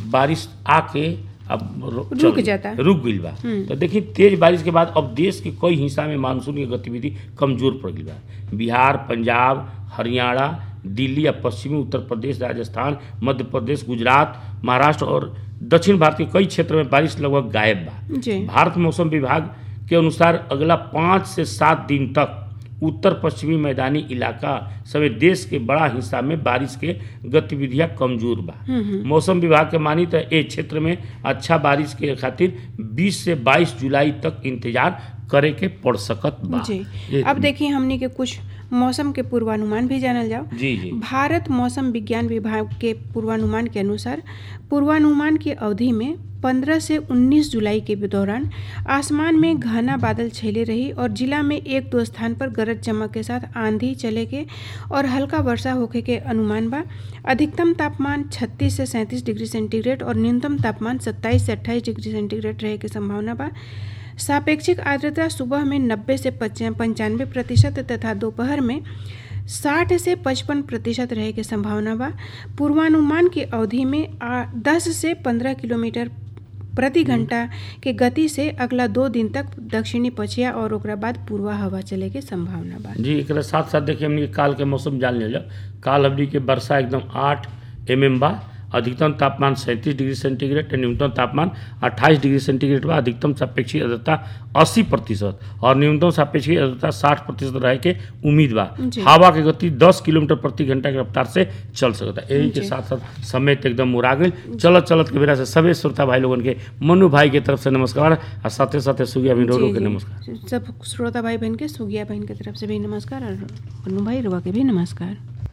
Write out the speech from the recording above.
बारिश आके अब रो- रुक चल- जाता। रुक गईल बा तो देखिए तेज बारिश के बाद अब देश के कई हिस्सा में मानसून की गतिविधि कमजोर पड़ गई बा बिहार पंजाब हरियाणा दिल्ली या पश्चिमी उत्तर प्रदेश राजस्थान मध्य प्रदेश गुजरात महाराष्ट्र और दक्षिण भारत के कई क्षेत्र में बारिश लगभग गायब बा जी भारत मौसम विभाग के अनुसार अगला पाँच से सात दिन तक उत्तर पश्चिमी मैदानी इलाका समेत देश के बड़ा हिस्सा में बारिश के गतिविधियां कमजोर बा मौसम विभाग के मानी तो ए क्षेत्र में अच्छा बारिश के खातिर 20 से 22 जुलाई तक इंतजार करे के पड़ सकत बा जी ये- अब देखिए हमने के कुछ मौसम के पूर्वानुमान भी जानल जाओ जी जी भारत मौसम विज्ञान विभाग के पूर्वानुमान के अनुसार पूर्वानुमान की अवधि में 15 से 19 जुलाई के दौरान आसमान में घना बादल छेले रही और जिला में एक दो स्थान पर गरज चमक के साथ आंधी चले के और हल्का वर्षा होखे के अनुमान बा अधिकतम तापमान 36 से 37 डिग्री सेंटीग्रेड और न्यूनतम तापमान 27 से 28 डिग्री सेंटीग्रेड रहे के संभावना बा सापेक्षिक आर्द्रता सुबह में 90 से पंचानवे प्रतिशत तथा दोपहर में 60 से 55 प्रतिशत रहे के संभावना बा पूर्वानुमान की अवधि में आ, 10 से 15 किलोमीटर प्रति घंटा के गति से अगला दो दिन तक दक्षिणी पछिया और ओकरा बाद पूर्वा हवा चले के संभावना बा जी एक साथ साथ देखिए हमने काल के मौसम जान लिया काल हमने के वर्षा एकदम आठ एम एम बा अधिकतम तापमान सैंतीस डिग्री सेंटीग्रेड न्यूनतम तापमान 28 डिग्री सेंटीग्रेड बा अधिकतम सापेक्षिक आर्द्रता 80 प्रतिशत और न्यूनतम सापेक्षिक आर्द्रता 60 प्रतिशत रहे के उम्मीद बा जी। हवा के गति 10 किलोमीटर प्रति घंटा के रफ्तार से चल सकता है यही के जी। साथ साथ समय तो एकदम मुरा गई चलत चलत के बेरा से सभी श्रोता भाई लोगन के मनु भाई के तरफ से नमस्कार और साथे साथे सुगिया जी, विनोदो के जी। नमस्कार सब श्रोता भाई बहन के सुगिया बहन के तरफ से भी नमस्कार और मन्नू भाई रुआ के भी नमस्कार